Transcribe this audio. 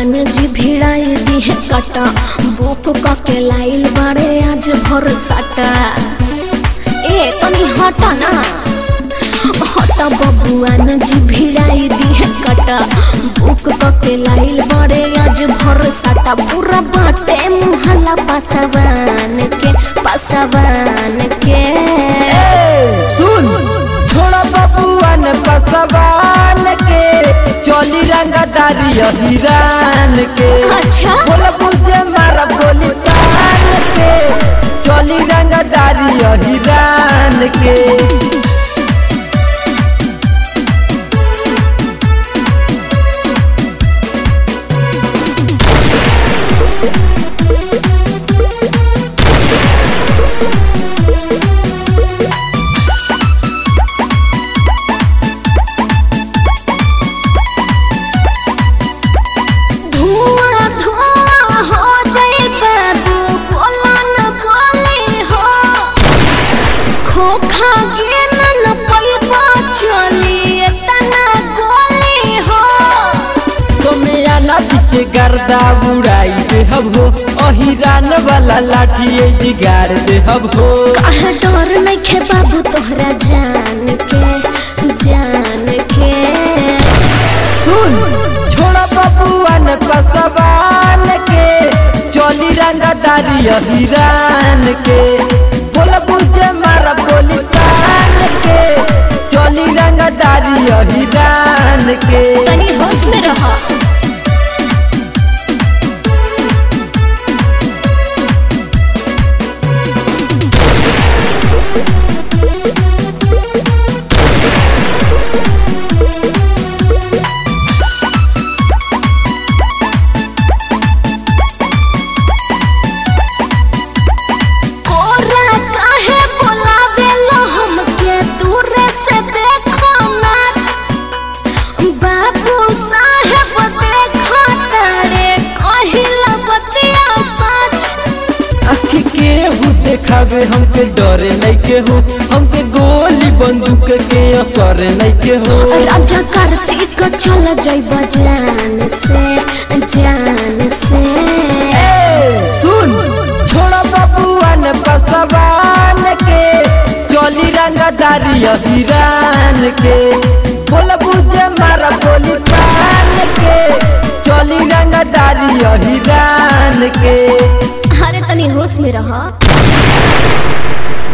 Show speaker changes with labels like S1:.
S1: बबुआन जी भिड़ाई दी है कटा बुक क के लाइल बाड़े आज भर साटा ए तनी हटा ना हटा बबुआन जी भिड़ाई दी है कटा बुक क के लाइल बाड़े आज भर साटा पूरा बाटे मुहल्ला पासवान के पासवान के
S2: सुन छोड़ा बबुआन पसवान के चोली रंगदारी हिरान के
S1: अच्छा
S2: बोल बुझे मारा बोली तान के चोली रंगदारी हिरान के
S1: धुआं धुआं हो जाए बाबू बोला न बोले हो खोखा गिन न पैबा चली तना गोली हो
S2: सोमिया ना पीछे गर्दा उड़ाई दे हब हो अहिरान वाला लाठी ए जिगार दे हब हो
S1: कहा डर नइखे बाबू तोहरा जान के जान के
S2: सुन छोड़ा बबुआन पसवान के चोली रंगदारी हिरान के बोल बुझे मारा बोली तान के चोली रंगदारी हिरान के
S1: तनी होश में रह कोरा काहे बोलावेलो हमके दूरे से देखो नाच बाबू साहेब देखो तारे कहिला बतिया सच
S2: आखी के हु देखावे हमके डरे नहीं के हो हमके गोली बंदूक के असर नहीं के हो
S1: राजा कार्तिक चल जइब जान से जान से
S2: सुन छोड़ा बबुआन पसवान के चोली रंगदारी हिरान के बोल बुझे मारा बोली तान के चोली रंगदारी हिरान के
S1: अरे तनी होश में रह